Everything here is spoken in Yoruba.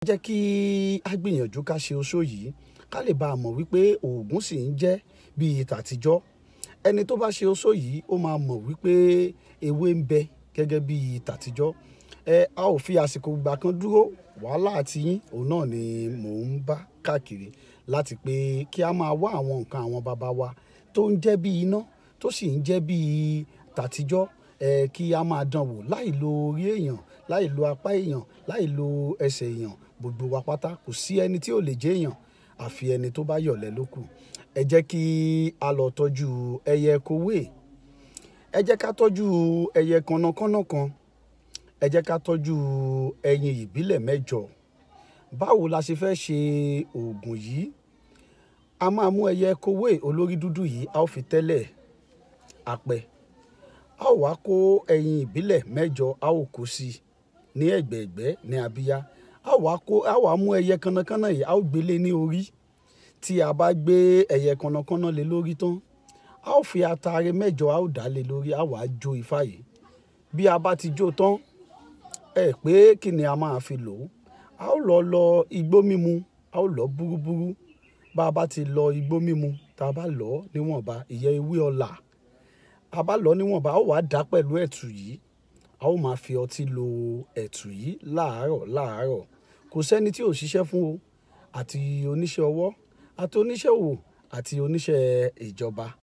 jẹ́ kí a gbìyànjú ká ṣe oṣó yìí ká lè bá a mọ̀ wípé oògùn sì ń jẹ́ bíi tàtijọ́ ẹni tó bá ṣe oṣó yìí ó máa mọ̀ wípé ewé ń bẹ gẹ́gẹ́ bíi tàtijọ́ ẹ a ò fi àsìkò gbà kan dúró wàhálà àti yín òun náà ni mò ń bá káàkiri láti pé kí a máa wá àwọn nǹkan àwọn bàbá wa tó ń jẹ́ bíi iná tó sì ń jẹ́ bíi tàtijọ́ ẹ kí a máa dán wò láì lo orí èèyàn láì lo apá èèyàn láì lo ẹsẹ̀ èèyàn gbogbo wa pátá kò sí ẹni tí ò lè jẹ́ èèyàn àfi ẹni tó bá yọ̀lẹ́ ló kù ẹ jẹ́ kí a lọ tọ́jú ẹyẹ kowé ẹ jẹ́ ká tọ́jú ẹyẹ kànnàkànnà kan ẹ jẹ́ ká tọ́jú ẹyin ìbílẹ̀ mẹ́jọ báwo la ṣe fẹ́ ṣe oògùn yìí a máa mú ẹyẹ kowé olórí dúdú yìí a ó fi tẹ́lẹ̀ apẹ a ó wá kó ẹyin ìbílẹ̀ mẹ́jọ a ó kó sí i ní ẹ̀gbẹ̀ẹ̀gbẹ́ ní abíyá a ó wá kó a ó wá mú ẹyẹ kànnàkànnà yìí a ó gbélé ní orí tí a bá gbé ẹyẹ kànnàkànnà lé lórí tán a ó fi ataare mẹ́jọ a ó dà lé lórí a wàá jó ifá yìí bí a bá ti jó tán ẹ pé kí ni a máa fi lò ó a ó lọ lọ igbó mímu a ó lọ búrúbúrú bá a bá ti lọ igbó mímu tá a bá lọ níwọ̀nba ìyẹn ewé ọ̀là a bá lọ níwọ̀nba a ó wàá dà pẹ̀lú ẹ̀tù yìí a ó máa fi ọtí lo ẹ̀tù yìí láàárọ̀ láàárọ̀ kò sẹ́ni tí ò ṣiṣẹ́ fún o àti oníṣẹ́ ọwọ́ àti oníṣẹ́ òwò àti oníṣẹ́ ìjọba